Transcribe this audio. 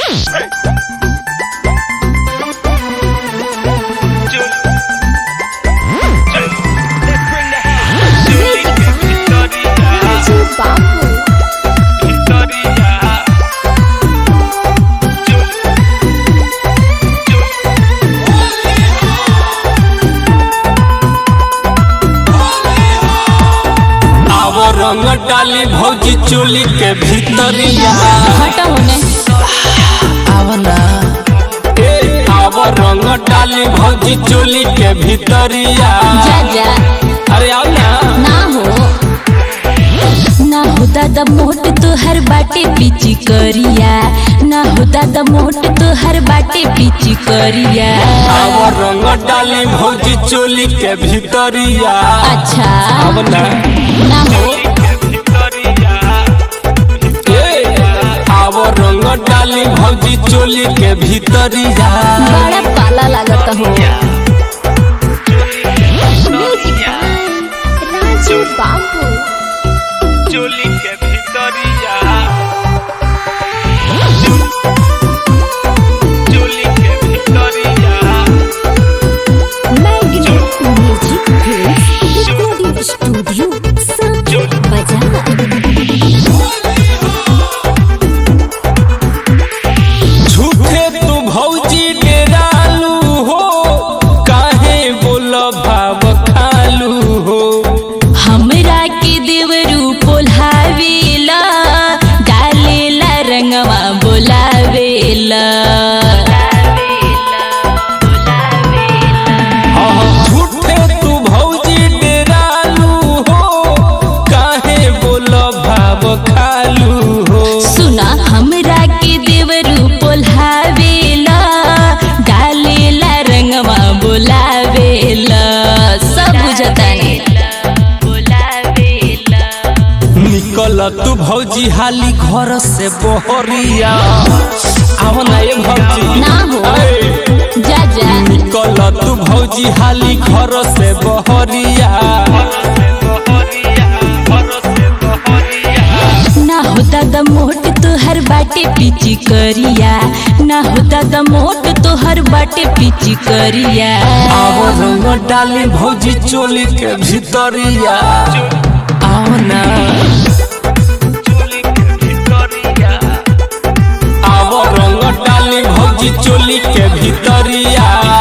रंग डाली भौजी चोली के भीतरिया हटा होने आवना ए आव रंग डाली भौजी चोली के भीतरिया जा जा अरे आओ ना ना हो ना हो दादा मोट तो हर बाटे पीची करिया ना हो दादा मोट तो हर बाटे पीची करिया आव रंग डाली भौजी चोली के भीतरिया अच्छा आवना ना हो ए आव रंग डाली भौजी चोली के भीतरिया बड़ा पाला लागत हो राजू बाबू चोली के भीतरिया चोली के भीतरिया मैग्नेट म्यूजिक रिकॉर्डिंग स्टूडियो सब बजा झूठे तू भौजी डेरालू हो काहे बोल भाव खालू हो हमरा के देवरू पोल्हावेला डालेला रंगवा बोलावेला झूठे तू भौजी डेरालू हो काहे बोल भाव खालू हो सुना हमरा के देवरू पोल्हावेला डालेला रंगवा बोलावेला सब बुझतानी निकल तू भौजी हाली घर से बहरिया आओ ना ये भौजी ना हो। ए, जा जा निकल तू भौजी हाली घर से बहरिया ना हो दादा मोट तोहर बाटे पीची करिया ना हो दादा मोट तोहर बाटे पीची करिया आओ रंग डाली भौजी चोली के भीतरिया आओ ना आओ रंग डाली भौजी चोली के भीतरिया